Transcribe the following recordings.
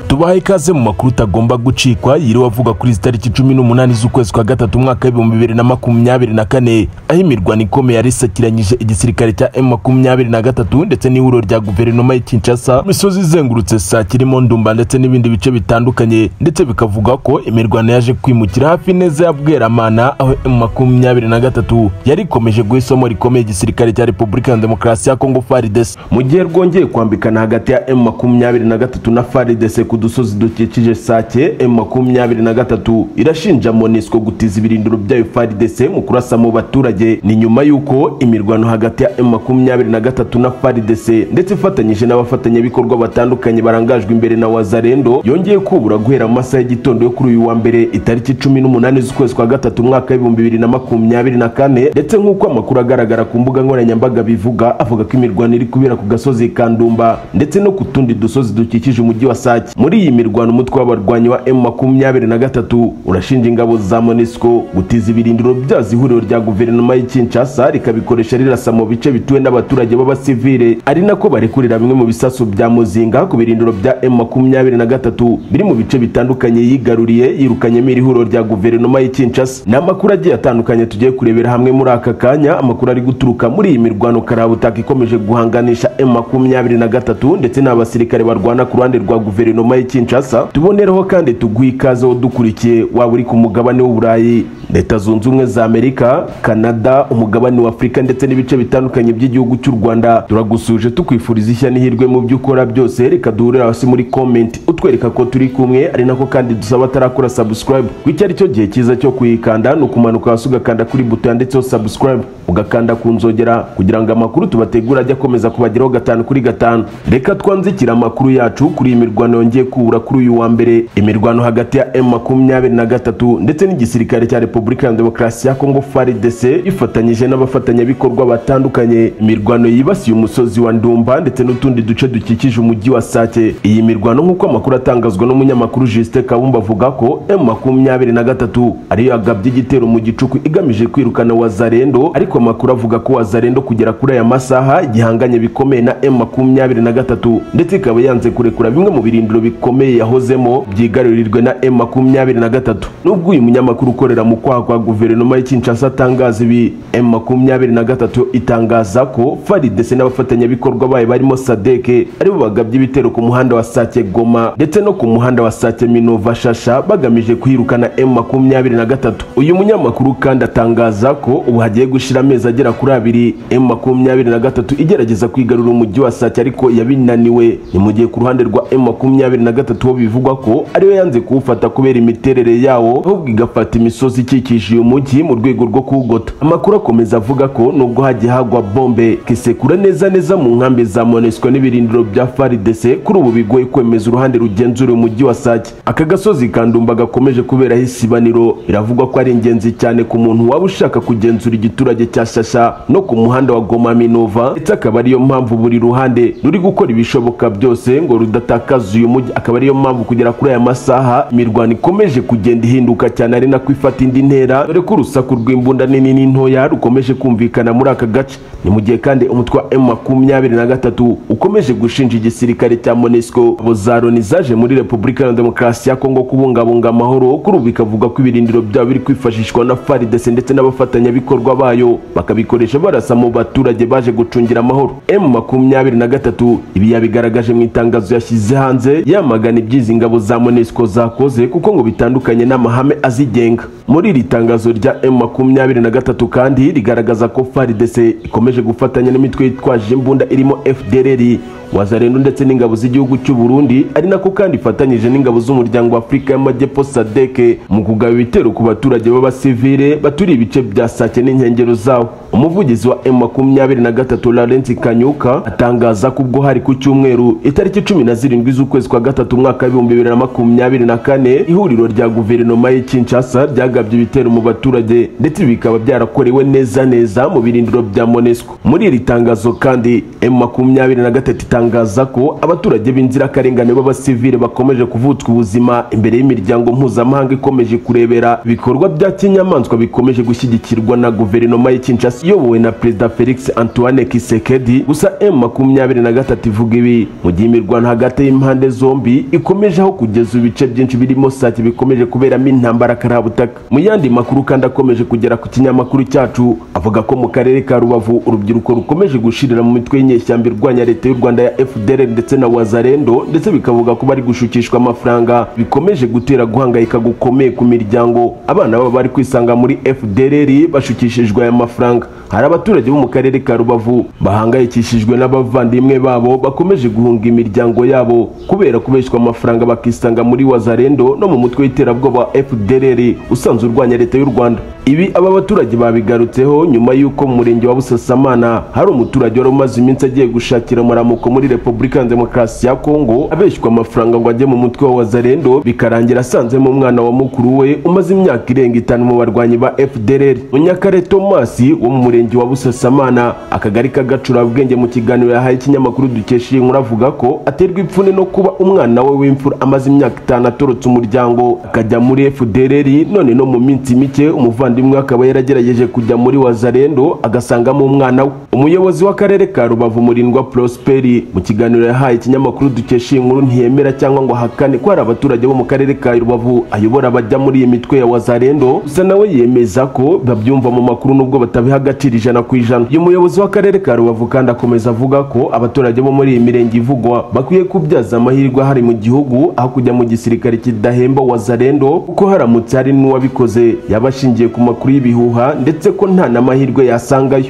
tubaha ikaze mu makuru utagomba gucikwa yiriwe avuga kuri izi tariki cumi n'umunani z'ukwezi kwa gatatu umwaka w'ibihumbi bibiri na makumyabiri na kane aho imirwano ikomeye yari isakiranyije igisirikare cya emu makumyabiri na gatatu ndetse n'ihuriro rya guverinoma y'i Kinshasa imisozi izengurutse saa kirimo ndumba ndetse n'ibindi bice bitandukanye ndetse bikavuga ko imirwano yaje kwimukira hafi neza ya Bweramana aho emu makumyabiri na gatatu yari ikomeje guha isomo rikomeye igisirikare cya Repubulika ya Demokarasi ya Kongo FARDC mu gihe rwongeye kwambikana hagati ya emu makumyabiri na gatatu na FARDC ku dusozi dukikije Sake emu makumyabiri na gatatu irashinja MONUSCO gutiza ibirindiro byayo FARDC mu kurasa mu baturage ni nyuma y'uko imirwano hagati ya emu makumyabiri na gatatu na FARDC ndetse ifatanyije n'abafatanyabikorwa batandukanye barangajwe imbere na Wazalendo yongeye kubura guhera mu masaha y'igitondo yo kuri uyu wa mbere itariki cumi n'umunani z'ukwezi kwa gatatu umwaka w'ibihumbi bibiri na makumyabiri na kane ndetse nk'uko amakuru agaragara ku mbuga nkoranyambaga bivuga avuga ko imirwano iri kubera ku gasozi Kandumba ndetse no ku tundi dusozi dukikije umujyi wa Sake muri iyi mirwano umutwe w'abarwanyi wa M makumyabiri na gatatu urashinja ingabo za MONUSCO gutiza ibirindiro byazo ihuriro rya guverinoma y'i Kinshasa rikabikoresha rirasa mu bice bituwe n'abaturage b'abasivile ari nako barekurira bimwe mu bisasu bya muzinga ku birindiro bya M makumyabiri na gatatu biri mu bice bitandukanye yigaruriye yirukanyemo iri huriro rya guverinoma y'i Kinshasa ni amakuru agiye atandukanye tugiye kurebera hamwe muri aka kanya amakuru ari guturuka muri iyi mirwano karabutaka ikomeje guhanganisha M makumyabiri na gatatu ndetse n'abasirikare barwana ku ruhande rwa guverinoma y'i Kinshasa tuboneraho kandi tuguha ikaze wo dukurikiye waba uri ku mugabane w'uburayi leta zunze ubumwe za amerika kanada umugabane wa afurika ndetse n'ibice bitandukanye by'igihugu cy'u rwanda turagusuje tukwifuriza ishya n'ihirwe mu byo ukora byose reka duhurire hasi muri komenti utwereka ko turi kumwe ari nako kandi dusaba atarakora sabusikarayibu kuko icyo ari cyo gihe cyiza cyo kuyikanda ni ukumanuka hasi ugakanda kuri buto yanditseho sabusikarayibu ugakanda ku nzogera kugira ngo amakuru tubategura ajye akomeza kubageraho gatanu kuri gatanu reka twanzikire amakuru yacu kuri iyi mirwano yongeye kubura kuri uyu wa mbere imirwano hagati ya M makumyabiri na gatatu ndetse n'igisirikare cya Repubulika ya Demokarasi ya Kongo FARDC ifatanyije n'abafatanyabikorwa batandukanye imirwano yibasiye umusozi wa Ndumba ndetse n'utundi duce dukikije umujyi wa Sake iyi mirwano nk'uko amakuru atangazwa n'umunyamakuru Justin Kabumba avuga ko M makumyabiri na gatatu ariyo yagabye igitero mu gicuku igamije kwirukana Wazarendo ariko amakuru avuga ko Wazarendo kugera kuri aya masaha gihanganye bikomeye na M makumyabiri na gatatu ndetse ikaba yanze kurekura bimwe mu birindiro bikomeye yahozemo byigarurirwe na M makumyabiri na gatatu nubwo uyu munyamakuru ukorera mu kwaha kwa guverinoma y'i Kinshasa atangaza ibi M makumyabiri na gatatu itangaza ko FARDC n'abafatanyabikorwa bayo barimo Sadeke aribo bagabye ibitero ku muhanda wa Sake Goma ndetse no ku muhanda wa Sake Minova Shasha bagamije kwirukana M makumyabiri na gatatu uyu munyamakuru kandi atangaza ko ubu hagiye gushira amezi agera kuri abiri M makumyabiri na gatatu igerageza kwigarura umujyi wa Sake ariko yabinaniwe ni mu gihe ku ruhande rwa M makumyabiri na gatatu ho bivugwa ko ariyo yanze kuwufata kubera imiterere yawo ahubwo igafata imisozi ikikije uyu mujyi mu rwego rwo kuwugota amakuru akomeza avuga ko nubwo hagiye hagwa bombe kisekura neza neza mu nkambi za monesco n'ibirindiro bya faridese kuri ubu bigoye kwemeza uruhande rugenzura uyu mujyi wa sake aka gasozi kandumba gakomeje kuberaho isibaniro biravugwa ko ari ingenzi cyane ku muntu waba ushaka kugenzura igiturage cya shasha no ku muhanda wa goma minova ndetse akaba ariyo mpamvu buri ruhande ruri gukora ibishoboka byose ngo rudatakaza uyu mujyi akaba ariyo mpamvu kugera kuri aya masaha imirwano ikomeje kugenda ihinduka cyane ari nako ifata indi ntera dore ko urusaku rw'imbunda nini n'intoya rukomeje kumvikana muri aka gace ni mu gihe kandi umutwe wa M makumyabiri na gatatu ukomeje gushinja igisirikare cya MONUSCO abo za Loni zaje muri Repubulika ya Demokarasi ya Kongo kubungabunga amahoro kuri ubu bikavuga ko ibirindiro byabo biri kwifashishwa na FARDC ndetse n'abafatanyabikorwa bayo bakabikoresha barasa mu baturage baje gucungira amahoro M makumyabiri na gatatu ibi yabigaragaje mu itangazo yashyize hanze yamagana ibyizi ingabo za MONUSCO zakoze kuko ngo bitandukanye n'amahame azigenga muri iri tangazo rya M makumyabiri na gatatu kandi rigaragaza ko FARDC ikomeje gufatanya n'imitwe yitwaje imbunda irimo FDLR Wazalendo ndetse n'ingabo z'igihugu cy'u Burundi ari nako kandi ifatanyije n'ingabo z'umuryango wa Afurika y'Amajyepfo SADC mu kugaba ibitero ku baturage b'abasivile baturiye ibice bya Sake n'inkengero zawo umuvugizi wa M makumyabiri na gatatu Laurent Kanyuka atangaza ko ubwo hari ku cyumweru itariki cumi na zirindwi z'ukwezi kwa gatatu umwaka w'ibihumbi bibiri na makumyabiri na kane ihuriro rya guverinoma y'i Kinshasa ryagabye ibitero mu baturage ndetse bikaba byarakorewe neza neza mu birindiro bya MONUSCO muri iri tangazo kandi M makumyabiri na gatatu itangaza ko abaturage b'inzirakarengane b'abasivile bakomeje kuvutswa ubuzima imbere y'imiryango mpuzamahanga ikomeje kurebera ibikorwa bya kinyamaswa bikomeje gushyigikirwa na guverinoma y'i Kinshasa iyobowe na perezida Felix Antoine Kisekedi gusa M makumyabiri na gatatu ivuga ibi mu gihe imirwano hagati y'impande zombi bombi ikomeje aho kugeza ibice byinshi birimo sake bikomeje kuberamo intambara karabutaka mu yandi makuru kandi akomeje kugera ku kinyamakuru cyacu avuga ko mu karere ka rubavu urubyiruko rukomeje gushirira mu mitwe y'inyeshyamba irwanya leta y'u rwanda ya fdr ndetse na wazarendo ndetse bikavuga ko bari gushukishwa amafaranga bikomeje gutera guhangayika gukomeye ku miryango abana babo bari kwisanga muri fdr bashukishijwe aya mafaranga hari abaturage bo mu karere ka rubavu bahangayikishijwe n'abavandimwe babo bakomeje guhunga imiryango yabo kubera kubeshywa amafaranga bakisanga muri wazarendo no mu mutwe w'iterabwoba wa fdr usanzwe urwanya leta y'u rwanda ibi aba baturage babigarutseho nyuma y'uko mu murenge wa busasamana hari umuturage wari umaze iminsi agiye gushakira muramuko muri repubulika ya demokarasi ya kongo abeshywa amafaranga ngo ajye mu mutwe wa wazarendo bikarangira asanzemo umwana wa mukuru we umaze imyaka irenga itanu mu barwanyi ba fdr munyakare thomas wo mu murenge wa busasamana akagari k'agacurabwenge mu kiganiro yahaye ikinyamakuru dukesha iyi nkuru avuga ko aterwa ipfune no kuba umwana we w'imfura amaze imyaka itanu atorotse umuryango akajya muri fdr none no mu minsi mike umuvandimwe umuvandimwe akaba yaragerageje kujya muri wazarendo agasangamo umwana we umuyobozi w'akarere ka rubavu murindwa prosperi mu kiganiro yahaye ikinyamakuru dukesha iyi nkuru ntiyemera cyangwa ngo ahakane ko hari abaturage bo mu karere ka rubavu ayobora bajya muri iyi mitwe ya wazarendo gusa nawe yemeza ko babyumva mu makuru nubwo batabiha agaciro ijana ku ijana uyu muyobozi w'akarere ka rubavu kandi akomeza avuga ko abaturage bo muri iyi mirenge ivugwa bakwiye kubyaza amahirwe ahari mu gihugu aho kujya mu gisirikare kidahemba wazarendo kuko haramutse hari n'uwabikoze yaba ashingiye ku makuru y'ibihuha ndetse ko nta n'amahirwe yasangayo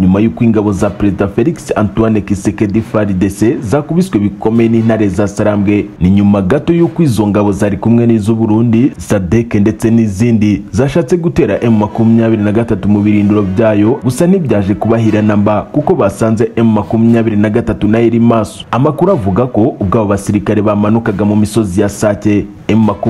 nyuma y'uko ingabo za perezida felix antoine kisekedi faridese zakubiswe bikomeye n'intare za sarambwe ni nyuma gato y'uko izo ngabo zari kumwe n'iz'uburundi sadeke ndetse n'izindi zashatse gutera m23 mu birindiro byayo gusa ntibyaje kubahira namba kuko basanze m23 nayo iri maso amakuru avuga ko ubwo abo basirikare bamanukaga mu misozi ya sake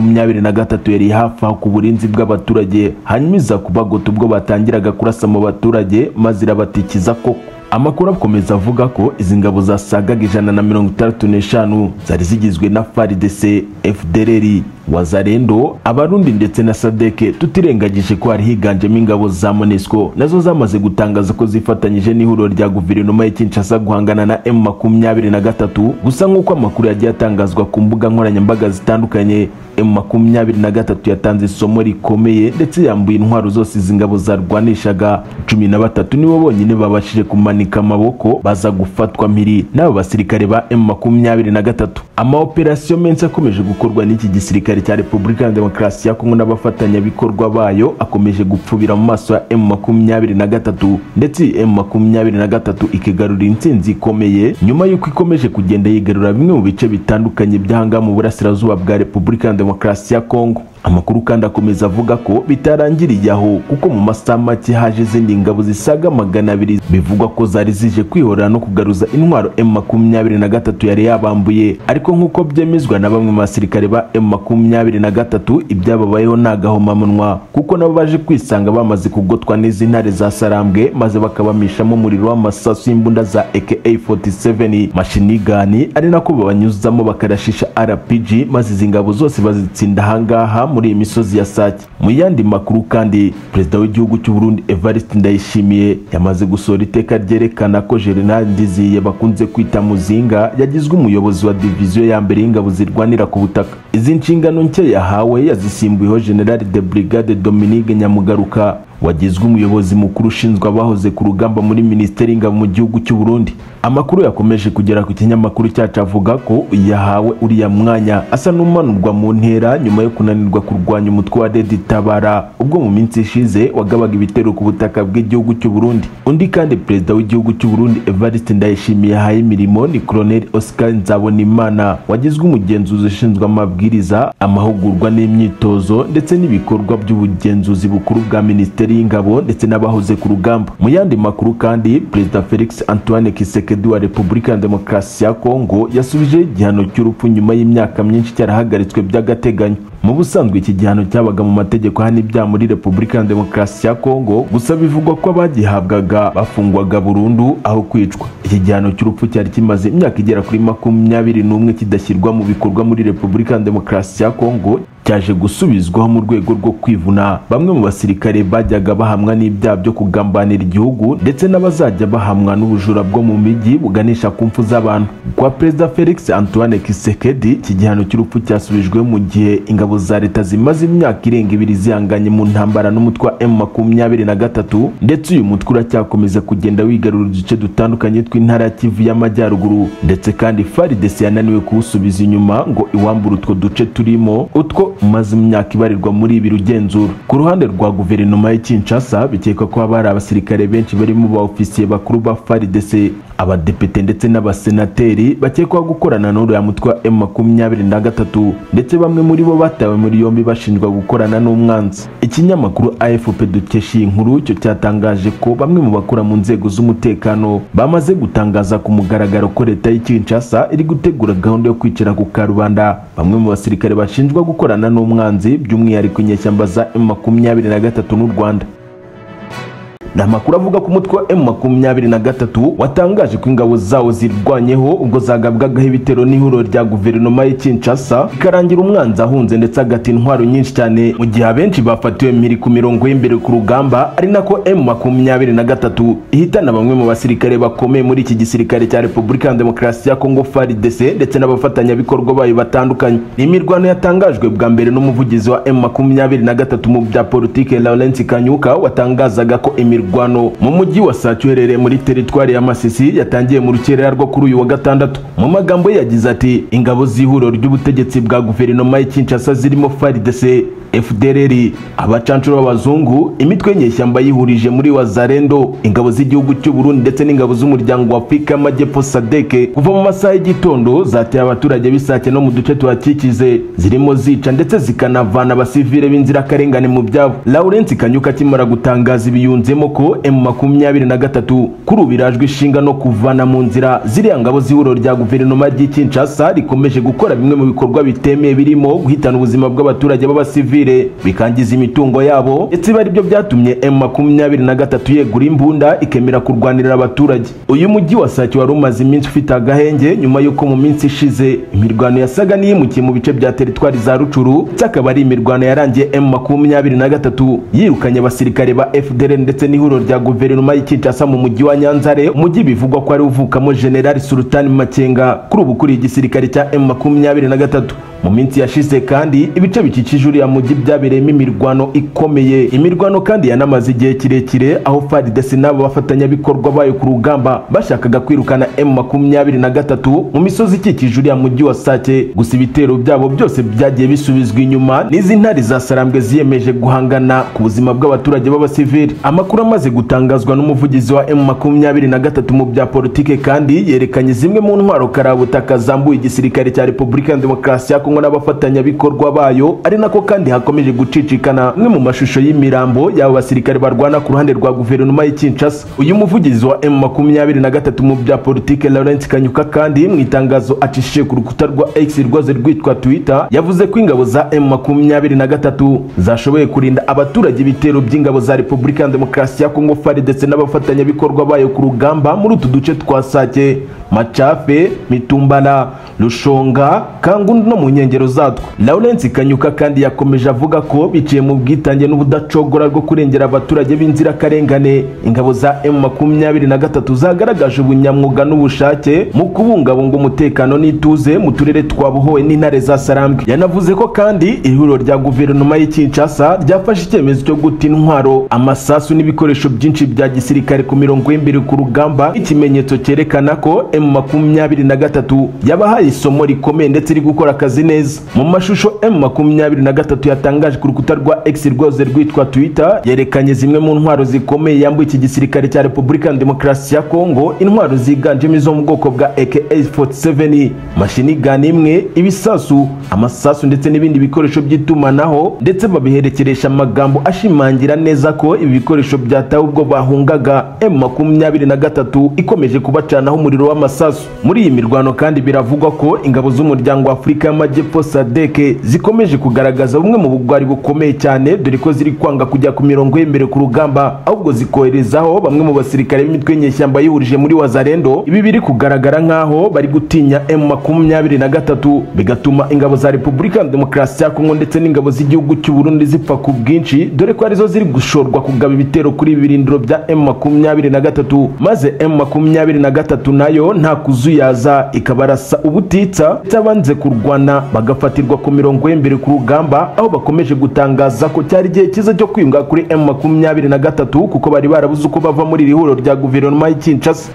M23 yari hafi aho ku burinzi bw'abaturage hanyuma iza kubagota ubwo batangiraga kurasa mu baturage maze irabatikiza koko amakuru akomeza avuga ko izi ngabo zasagaga ijana na mirongo itandatu n'eshanu zari zigizwe na faridese fdrr wazarendo abarundi ndetse na sadeke tutirengagije ko hari higanjemo ingabo za monesco nazo zamaze gutangaza ko zifatanyije n'ihuriro rya guverinoma ya kinshasa guhangana na m makumyabiri na gatatu gusa nk'uko amakuru yagiye atangazwa ku mbuga nkoranyambaga zitandukanye m makumyabiri na gatatu yatanze isomo rikomeye ndetse yambuye intwaro zose izi ngabo zarwanishaga cumi na batatu nibo bonyine babashije kumanika amaboko baza gufatwa mpiri n'aba basirikare ba m makumyabiri na gatatu amaoperasiyo menshi akomeje gukorwa n'iki gisirikare cya repubulika ya demokarasi ya kongo n'abafatanyabikorwa bayo akomeje gupfubira mu maso ya m makumyabiri na gatatu ndetse iyi m makumyabiri na gatatu ikigarura intsinzi ikomeye nyuma y'uko ikomeje kugenda yigarura bimwe mu bice bitandukanye by'ahangaha mu burasirazuba bwa repubulika ya demokarasi ya kongo amakuru kandi akomeza avuga ko bitarangiriye aho kuko mu masaha make haje izindi ngabo zisaga magana abiri bivugwa ko zari zije kwihorera no kugaruza intwaro m makumyabiri na gatatu yari yabambuye ariko nk'uko byemezwa na bamwe mu basirikare ba m makumyabiri na gatatu ibyababayeho ni agahomamunwa kuko nabo baje kwisanga bamaze kugotwa n'izi ntare za sarambwe maze bakabamishamo umuriro w'amasasu y'imbunda za aka 47 mashinigani ari nako babanyuzamo bakarashisha rpg maze izi ngabo zose bazitsinda ahangaha muri iyi misozi ya sake mu yandi makuru kandi perezida w'igihugu cy'u Burundi Evariste Ndayishimiye yamaze gusohora iteka ryerekana ko General Ndiziye bakunze kwita Muzinga yagizwe umuyobozi wa diviziyo ya mbere y'ingabo zirwanira ku butaka izi nshingano nshya yahawe yazisimbuyeho General de Brigade Dominique Nyamugaruka wagizwe umuyobozi mukuru ushinzwe abahoze ku rugamba muri minisiteri y'ingabo mu gihugu cy'u Burundi amakuru yakomeje kugera ku kinyamakuru cyacu avuga ko yahawe uriya mwanya asa n'umanurwa mu ntera nyuma yo kunanirwa kurwanya umutwe wa Dedi Tabara ubwo mu minsi ishize wagabaga ibitero ku butaka bw'igihugu cy'u Burundi undi kandi perezida w'igihugu cy'u Burundi Evariste Ndayishimiye yahaye imirimo ni Colonel Oscar Nzabonimana wagizwe umugenzuzi ushinzwe amabwiriza amahugurwa n'imyitozo ndetse n'ibikorwa by'ubugenzuzi bukuru bwa minisiteri minisiteri y'ingabo ndetse n'abahoze ku rugamba mu yandi makuru kandi perezida felix antoine kisekedi wa repubulika ya demokarasi ya kongo yasubijeho igihano cy'urupfu nyuma y'imyaka myinshi cyarahagaritswe by'agateganyo mu busanzwe iki gihano cyabaga mu mategeko hano ibyaha muri repubulika ya demokarasi ya kongo gusa bivugwa ko abagihabwaga bafungwaga burundu aho kwicwa iki gihano cy'urupfu cyari kimaze imyaka igera kuri makumyabiri n'umwe kidashyirwa mu bikorwa muri repubulika ya demokarasi ya kongo cyaje gusubizwaho mu rwego rwo kwivuna bamwe mu basirikare bajyaga bahamwa n'ibyaha byo kugambanira igihugu ndetse n'abazajya bahamwa n'ubujura bwo mu mijyi buganisha ku mfu z'abantu kwa perezida felix antoine kisekedi iki gihano cy'urupfu cyasubijwe mu gihe ingabo za leta zimaze imyaka irenga ibiri zihanganye mu ntambara n'umutwe wa m makumyabiri na gatatu ndetse uyu mutwe uracyakomeza kugenda wigarura uduce dutandukanye tw'intara ya kivu y'amajyaruguru ndetse kandi farides yananiwe kuwusubiza inyuma ngo iwambure utwo duce turimo utwo umaze imyaka ibarirwa muri ibi rugenzura ku ruhande rwa guverinoma y'i kinshasa bikekwa ko haba hari abasirikare benshi barimo ba ofisiye bakuru ba farides abadepite ndetse n'abasenateri bakekwaho gukorana n'uriya mutwe wa m makumyabiri na gatatu ndetse bamwe muri bo batawe muri yombi bashinjwa gukorana n'umwanzi ikinyamakuru afp dukesha iyi nkuru cyo cyatangaje ko bamwe mu bakora mu nzego z'umutekano bamaze gutangaza ku mugaragaro ko leta y'i kinshasa iri gutegura gahunda yo kwicara ku karubanda bamwe mu basirikare bashinjwa gukorana n'umwanzi by'umwihariko inyeshyamba za m makumyabiri na gatatu n'u rwanda ni amakuru avuga ko umutwe wa emu makumyabiri na gatatu watangaje ko ingabo zawo zirwanyeho ubwo zagabwagaho ibitero n'ihuriro rya guverinoma y'i Kinshasa ikarangira umwanzi ahunze ndetse agata intwaro nyinshi cyane mu gihe abenshi bafatiwe mpiri ku mirongo y'imbere ku rugamba ari nako emu makumyabiri na gatatu ihitana bamwe mu basirikare bakomeye muri iki gisirikare cya repubulika ya demokarasi ya kongo faridese ndetse n'abafatanyabikorwa bayo batandukanye ni imirwano yatangajwe bwa mbere n'umuvugizi wa emu makumyabiri na gatatu mu bya politike lawrence kanyuka watangazaga ko imirwano imirwano mu mujyi wa Sacu uherereye muri teritwari ya Masisi yatangiye mu rukerera rwo kuri uyu wa gatandatu mu magambo ye yagize ati ingabo z'ihuriro ry'ubutegetsi bwa guverinoma y'i Kinshasa zirimo FARDC FDLR abacanshuro b'abazungu imitwe nyeshyamba yihurije muri Wazarendo ingabo z'igihugu cy'u Burundi ndetse n'ingabo z'umuryango wa Afrika y'Amajyepfo SADC kuva mu masaha y'igitondo zateye abaturage b'Isake no mu duce tuhakikize zirimo zica ndetse zikanavana abasivile b'inzirakarengane mu byabo Lawrence Kanyuka akimara gutangaza ibiyunzemo ko M makumyabiri na gatatu kuri ubu irajwe ishinga no kuvana mu nzira ziriya ngabo z'ihuriro rya guverinoma ry'i Kinshasa rikomeje gukora bimwe mu bikorwa bitemeye birimo guhitana ubuzima bw'abaturage b'abasivile bikangiza imitungo yabo ndetse bari byo byatumye M makumyabiri na gatatu yegura imbunda ikemera kurwanirira abaturage uyu mujyi wa Sake wari umaze iminsi ufite agahenge nyuma y'uko mu minsi ishize imirwano yasaga n'iyimukiye mu bice bya teritwari za Rucuru ndetse akaba ari imirwano yarangiye M makumyabiri na gatatu yirukanye abasirikare ba FDL ndetse ni ihuriro rya guverinoma y'i Kinshasa mu mujyi wa Nyanzare umujyi bivugwa ko ari uvukamo General Sultan Makenga kuri ubu kuri igisirikare cya M23 mu minsi yashize kandi ibice bikikije uriya mujyi byabereyemo imirwano ikomeye imirwano kandi yanamaze igihe kirekire aho FARDC n'abo bafatanyabikorwa bayo ku rugamba bashakaga kwirukana M23 mu misozi ikikije uriya mujyi wa Sake gusa ibitero byabo byose byagiye bisubizwa inyuma n'izi ntare za Sarambwe ziyemeje guhangana ku buzima bw'abaturage b'abasivili amakuru amaze gutangazwa n'umuvugizi wa M23 mu bya politike kandi yerekanye zimwe mu ntwaro karabutaka zambuye igisirikare cya Republika Demokarasi ya Kongo n'abafatanyabikorwa bayo ari nako kandi hakomeje gucicikana mwe mu mashusho y'imirambo y'abo basirikare barwana ku ruhande rwa guverinoma y'i Kinshasa uyu muvugizi wa M23 mu bya politike Laurent Kanyuka kandi mu itangazo acishije ku rukuta rwa X rwaze rwitwa Twitter yavuze ko ingabo za M23 zashoboye kurinda abaturage ibitero by'ingabo za Republika Demokarasi ya Kongo FARDC ndetse n'abafatanyabikorwa bayo ku rugamba muri utu duce twa Sake Machafe Mitumbala Rushonga Kangundu no mu nkengero zatwo Lawrence Kanyuka kandi yakomeje avuga ko biciye mu bwitange n'ubudacogora rwo kurengera abaturage b'inzirakarengane ingabo za M23 zagaragaje ubunyamwuga n'ubushake mu kubungabunga umutekano n'ituze mu turere twa Buhowe n'intare za Sarambwe yanavuze ko kandi ihuriro rya guverinoma y'i Kinshasa ryafashe icyemezo cyo guta intwaro amasasu n'ibikoresho ibikoresho byinshi bya gisirikare ku mirongo y'imbere ku rugamba ikimenyetso cyerekana ko M23 yabahaye isomo rikomeye ndetse iri gukora akazi neza mu mashusho M23 yatangaje ku rukuta rwa X rwose rwitwa Twitter yerekanye zimwe mu ntwaro zikomeye yambuye iki gisirikare cya Republika Demokarasi ya Kongo intwaro ziganjemo izo mu bwoko bwa AK-47 mashini gun imwe ibisasu amasasu ndetse n'ibindi bikoresho by'itumanaho ndetse babiherekeresha amagambo ashimangira neza ko ibi bikoresho bya byatawe ubwo bahungaga M23 ikomeje kubacanaho umuriro w'amasasu muri iyi mirwano kandi biravugwa ko ingabo z'umuryango wa Afrika y'Amajyepfo SADC zikomeje kugaragaza bumwe mu bugwari bukomeye cyane dore ko ziri kwanga kujya ku mirongo y'imbere ku rugamba ahubwo zikoherezaho bamwe mu basirikare b'imitwe nyeshyamba yihurije muri Wazarendo ibi biri kugaragara nkaho bari gutinya M23 bigatuma ingabo za repubulika demokarasi ya kongo ndetse n'ingabo z'igihugu cy'u burundi zipfa ku bwinshi dore ko arizo ziri gushorwa kugaba ibitero kuri ibi birindiro bya m makumyabiri na gatatu maze m makumyabiri na gatatu nayo nta kuzuyaza ikabarasa ubutitsa ndetse abanze kurwana bagafatirwa ku mirongo y'imbere ku rugamba aho bakomeje gutangaza ko cyari igihe cyiza cyo kwiyunga kuri m makumyabiri na gatatu kuko bari barabuze uko bava muri iri huriro rya guverinoma y'i kinshasa